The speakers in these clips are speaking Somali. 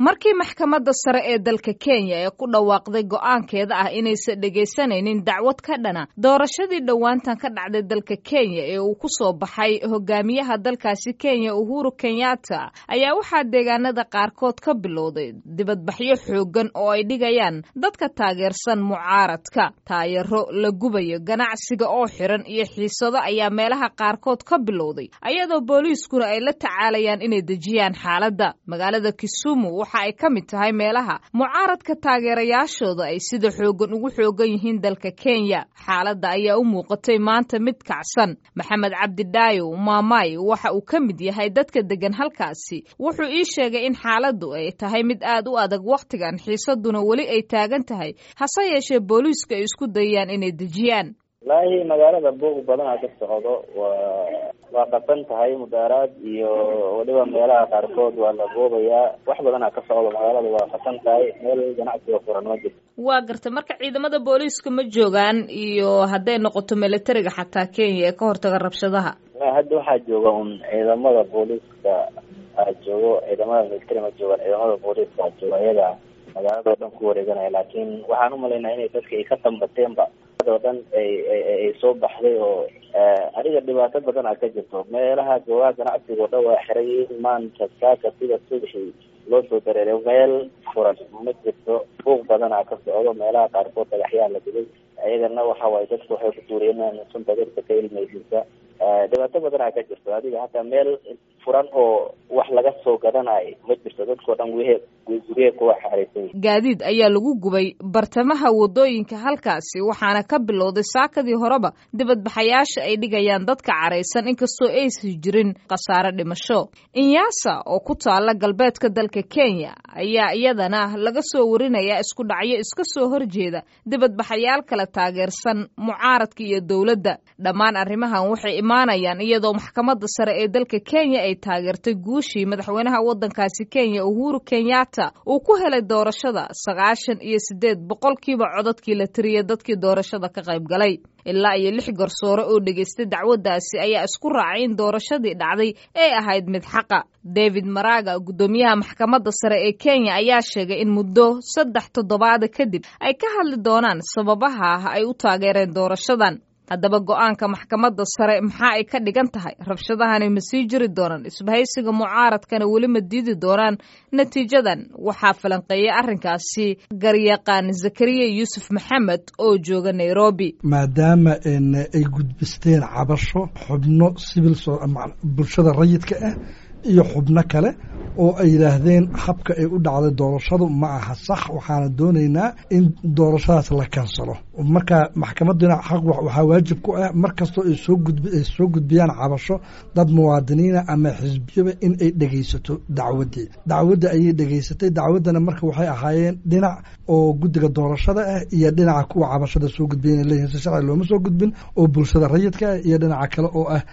markii maxkamadda sare ee dalka kenya ee ku dhawaaqday go'aankeeda ah inaysan dhegaysanaynin dacwad ka dhana doorashadii dhowaantan ka dhacday dalka kenya ee uu ku soo baxay hogaamiyaha dalkaasi kenya uhuru kenyatta ayaa waxaa deegaanada qaarkood ka bilowday dibadbaxyo xooggan oo ay dhigayaan dadka taageersan mucaaradka taayaro la gubayo ganacsiga oo xiran iyo xiisado ayaa meelaha qaarkood ka bilowday ayadoo booliiskuna ay la tacaalayaan inay dejiyaan xaaladda magaalada kisumu waxa ay ka mid tahay meelaha mucaaradka taageerayaashooda ay sida xooggan ugu xoogan yihiin dalka kenya xaaladda ayaa u muuqatay maanta mid kacsan maxamed cabdi dhaayo maamay waxa uu ka mid yahay dadka degan halkaasi wuxuu ii sheegay in xaaladdu ay tahay mid aad u adag wakhtigan xiisaduna weli ay taagan tahay hase yeeshee booliisku ay isku dayayaan inay dejiyaan wallaahi magaalada buuq badanaa ka socdo waa waa qasan tahay mudaaraad iyo weliba meelaha qaarkood waa la boobayaa wax badanaa ka socdo magaalada waa qasan tahay meel ganacsiga furan ma jirto waa gartay marka ciidamada booliiska ma joogaan iyo hadday noqoto militariga xataa kenya ee ka hortaga rabshadaha hadda waxaa jooga un ciidamada booliiska aa joogo ciidamada militari ma joogaan ciidamada booliiska aa jooga ayaga magaalada oo dhan ku wareeganaya laakiin waxaan umalaynaa inay dadka ay ka tambateenba oo dhan ay ay soo baxday oo aniga dhibaato badan a ka jirto meelaha goobaha ganacsiga oo dhan waa xirayiin maanta saaka sida subaxii loo soo dareeray meel furan ma jirto buuq badan a ka socdo meelaha qaarkood dhagaxyaa la dilay ayagana waxa waaye dadku waxay ku duuriyeen sunta dadka ka ilmaysiisa dhibaato badan a ka jirto adiga hataa meel furan oo wax laga soo gadanayo ma jirto dadkao dhan guhe guryaha kuwa xaareysan gaadiid ayaa lagu gubay bartamaha wadooyinka halkaasi waxaana ka bilowday saakadii horeba dibadbaxayaasha ay dhigayaan dadka caraysan inkastoo aysan jirin khasaare dhimasho inyasa oo ku taala galbeedka dalka kenya ayaa iyadana laga soo warinayaa isku dhacyo iska soo horjeeda dibadbaxayaal kala taageersan mucaaradka iyo dowladda dhammaan arrimahan waxay imaanayaan iyadoo maxkamadda sare ee dalka kenya ay taageertay guushii madaxweynaha waddankaasi kenya uhuru kenyatta uu ku helay doorashada sagaashan iyo siddeed boqolkiiba codadkii la tiriyay dadkii doorashada ka qayb galay ilaa iyo lix garsoore oo dhegaystay dacwaddaasi ayaa isku raacay in doorashadii dhacday ay ahayd mid xaqa david maraga guddoomiyaha maxkamadda sare ee kenya ayaa sheegay in muddo saddex toddobaada kadib ay ka hadli doonaan sababaha ay u taageereen doorashadan haddaba go-aanka maxkamadda sare maxaa ay ka dhigan tahay rabshadahani ma sii jiri doonaan isbahaysiga mucaaradkana weli ma diidi doonaan natiijadan waxaa falanqeeyay arrinkaasi garyaqaan zakariya yuusuf maxamed oo jooga nairobi maadaama ay gudbisteen cabasho xubno sibil bulshada rayidka ah iyo xubno kale oo ay yidhaahdeen habka ay u dhacday doorashadu ma aha sax waxaana doonaynaa in doorashadaas la kansalo marka maxkamadduna xaq waxaa waajib ku ah mar kastoo ay soo gudb ay soo gudbiyaan cabasho dad muwaadiniina ama xisbiyaba in ay dhegaysato dacwaddii dacwadda ayay dhegaysatay dacwaddana marka waxay ahaayeen dhinac oo guddiga doorashada ah iyo dhinaca kuwa cabashada soo gudbiya inay leeyihin si sharci looma soo gudbin oo bulshada rayidka ah iyo dhinaca kale oo ah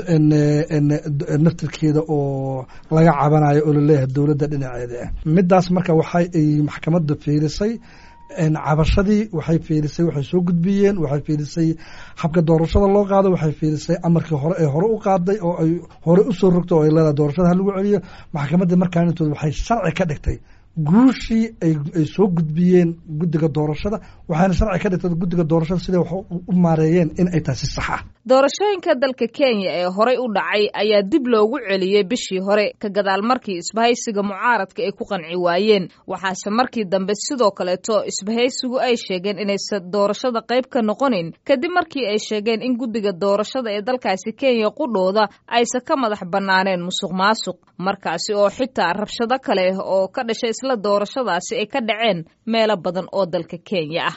naftirkeeda oo laga cabanayo oo laleeyahay dowladda dhinaceeda ah midaas marka waxay ay maxkamadda fiirisay cabashadii waxay fiirisay waxay soo gudbiyeen waxay fiirisay habka doorashada loo qaado waxay fiirisay amarkii hore ee hore u qaaday oo ay hore usoo rogto oo ay leedahay doorashada ha lagu celiyo maxkamadda markaan intood waxay sharci ka dhigtay guushii ay ay soo gudbiyeen guddiga doorashada waxaana sharci ka dhigtay guddiga doorashada siday wax u maareeyeen in ay tahay si sax ah doorashooyinka dalka kenya ee horey u dhacay ayaa dib loogu celiyey bishii hore ka gadaal markii isbahaysiga mucaaradka ay ku qanci waayeen waxaase markii dambe sidoo kaleeto isbahaysigu ay sheegeen inaysan doorashada qayb ka noqonayn kadib markii ay sheegeen in guddiga doorashada ee dalkaasi kenya qudhooda aysan ka madax bannaaneen musuq maasuq markaasi oo xitaa rabshado kale oo ka dhashay isla doorashadaasi ay ka dhaceen meelo badan oo dalka kenya ah